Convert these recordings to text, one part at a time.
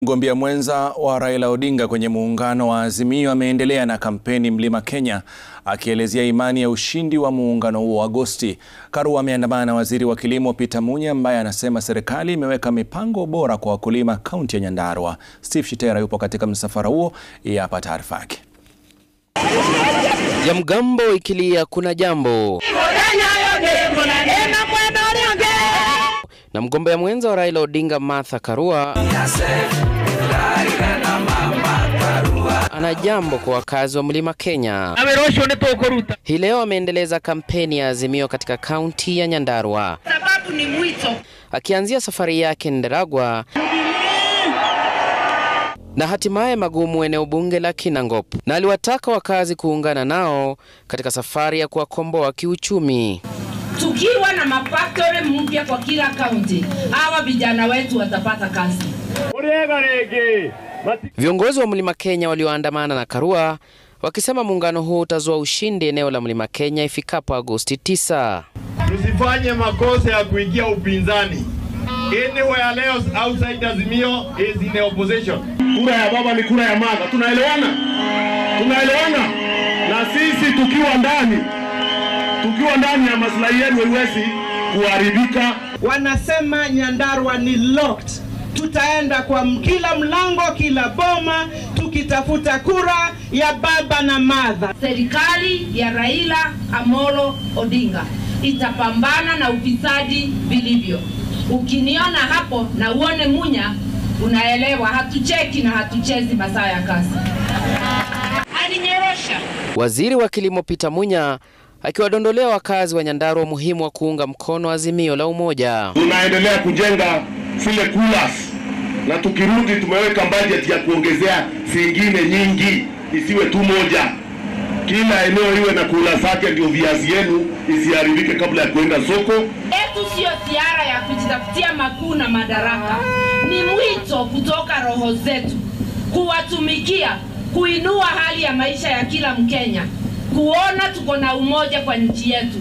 Mgombea mwenza wa Raila Odinga kwenye muungano wa Azimio ameendelea na kampeni Mlima Kenya akielezea imani ya ushindi wa muungano huo Agosti. Karua ameandamana na waziri wa kilimo Peter Munya ambaye anasema serikali imeweka mipango bora kwa wakulima kaunti ya Nyandarua. Steve Shitera yupo katika msafara huo, hapa taarifa yake. ya mgambo ikilia kuna jambo na mgombea mwenza wa Raila Odinga Martha Karua ana jambo kwa wakazi wa Mlima Kenya. Hii leo ameendeleza kampeni ya Azimio katika kaunti ya Nyandarua, sababu ni mwito. akianzia safari yake Ndaragwa na hatimaye Magumu, eneo bunge la Kinangop, na aliwataka wakazi kuungana nao katika safari ya kuwakomboa kiuchumi. Tukiwa na mafaktori mpya kwa kila kaunti, hawa vijana wetu watapata kazi. Viongozi wa Mlima Kenya walioandamana na Karua wakisema muungano huu utazua ushindi eneo la Mlima Kenya ifikapo Agosti 9. Tusifanye makosa ya kuingia upinzani. Anywhere else outside Azimio is in the opposition. Kura ya baba ni kura ya mama. Tunaelewana? Tunaelewana? Na sisi tukiwa ndani, tukiwa ndani ya maslahi yenu haiwezi kuharibika. Wanasema Nyandarua ni locked. Tutaenda kwa kila mlango, kila boma, tukitafuta kura ya baba na madha. Serikali ya Raila Amolo Odinga itapambana na ufisadi vilivyo. Ukiniona hapo na uone Munya, unaelewa hatucheki na hatuchezi masaa ya kazi. Alinyorosha Waziri wa kilimo Peter Munya akiwadondolea wakazi wa Nyandarua umuhimu wa kuunga mkono azimio la umoja. Tunaendelea kujenga zile coolers na tukirudi tumeweka budget ya kuongezea zingine nyingi, isiwe tu moja. Kila eneo iwe na kula zake, ndio viazi yenu isiharibike kabla ya kuenda soko. yetu siyo ziara ya kujitafutia makuu na madaraka, ni mwito kutoka roho zetu kuwatumikia, kuinua hali ya maisha ya kila Mkenya, kuona tuko na umoja kwa nchi yetu.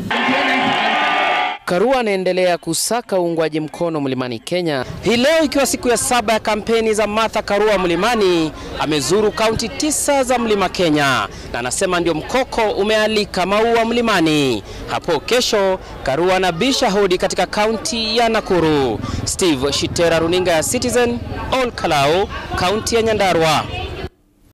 Karua anaendelea kusaka uungwaji mkono Mlimani Kenya. Hii leo ikiwa siku ya saba ya kampeni za Martha Karua Mlimani, amezuru kaunti tisa za Mlima Kenya na anasema ndio mkoko umealika maua Mlimani. Hapo kesho Karua anabisha hodi katika kaunti ya Nakuru. Steve Shitera, runinga ya Citizen, Ol Kalou, kaunti ya Nyandarua.